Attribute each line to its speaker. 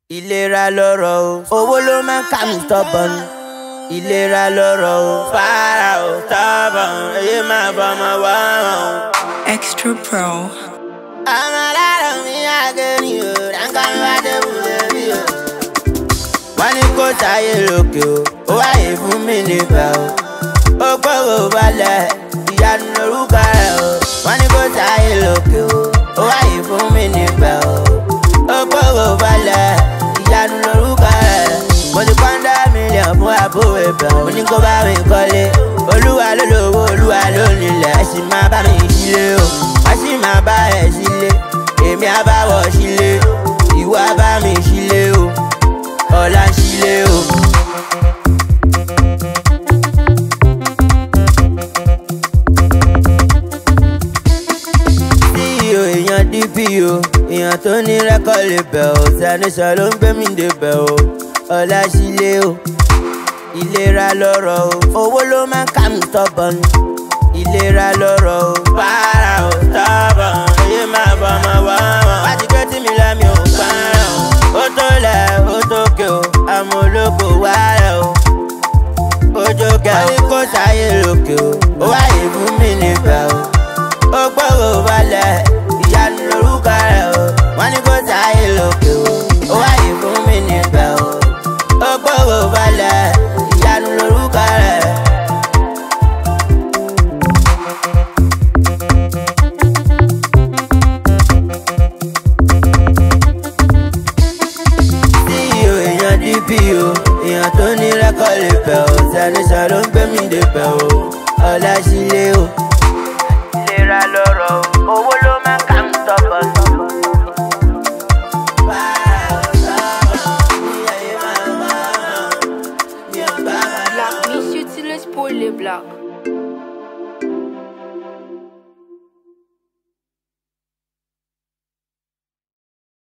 Speaker 1: ìlera lọ́rọ̀ o owó ló máa ń kà mí tọ́bọ̀n ìlera lọ́rọ̀ o fara o tọ́bọ̀n èyí máa bọ́mọ wá o.
Speaker 2: Extra Pro.
Speaker 1: àwọn aláàrọ̀ mi àgẹ́rì o ránkà mi wá dé wúlé bí o. wọ́n ní kó sáyé lókè o ó wáyé fún mi níbẹ̀ o. ó gbọ́rọ̀ balẹ̀ ìyanu lórúkọ rẹ̀ o. wọ́n ní kó sáyé lókè o ó wáyé fún mi níbẹ̀ o. ó gbọ́rọ̀ balẹ̀ ìyanu lórúkọ rẹ̀. mo ti pọ́ńdà mílíọ̀nù fún àbúrò ibẹ̀ mo ní kó bá mi kọ́lé. olúwa ló lówó olúwa ló nílẹ̀ ẹ sì máa bá mi sílé o. wọ́n sì máa bá ẹ̀ sílé èmi á bá wọ̀ sílé ìwọ á bá mi sílé o ọ̀la ń sílé o. CEO èèyàn DPO èèyàn tó ní rẹ́kọ̀d lè bẹ̀ ọ́ sanisọ ló ń gbé mi dé bẹ̀ ọ́ ọ̀la sílé o ìlera lọ́rọ̀ o owó ló máa ń kà mí tọ́bọ̀n ìlera lọ́rọ̀ o para o tọ́bọ̀n èyí máa bọ̀ ọmọ wá wọn. wá ti gbé tí mi lẹ́mi ò parọ́ ó tó lẹ̀ ó tó ké o àmọ́ olóko wá rẹ̀ o ojú kẹ́ ó ní kó sáyé lókè o ó wáyé fún mi níbẹ̀ o ó gbọ́rọ̀ balẹ̀ ìyanu lórúkọ rẹ̀ o wọ́n ní kó sáyé lókè o ó wáyé fún mi níbẹ̀ o ó gbọ́rọ̀ balẹ̀ ìyanu lórúkọ rẹ̀. CEO èèyàn DPO èèyàn tó ní rẹ́kọ̀d lè bẹ̀ ọ́ sanisọ ló ń gbé mi dé bẹ̀ ọ́ ọ̀la sílé o. ìlera lọ́rọ̀ o owó ló máa ń kà ń tọ́pọ̀.
Speaker 2: Black, miss you till it's poorly black.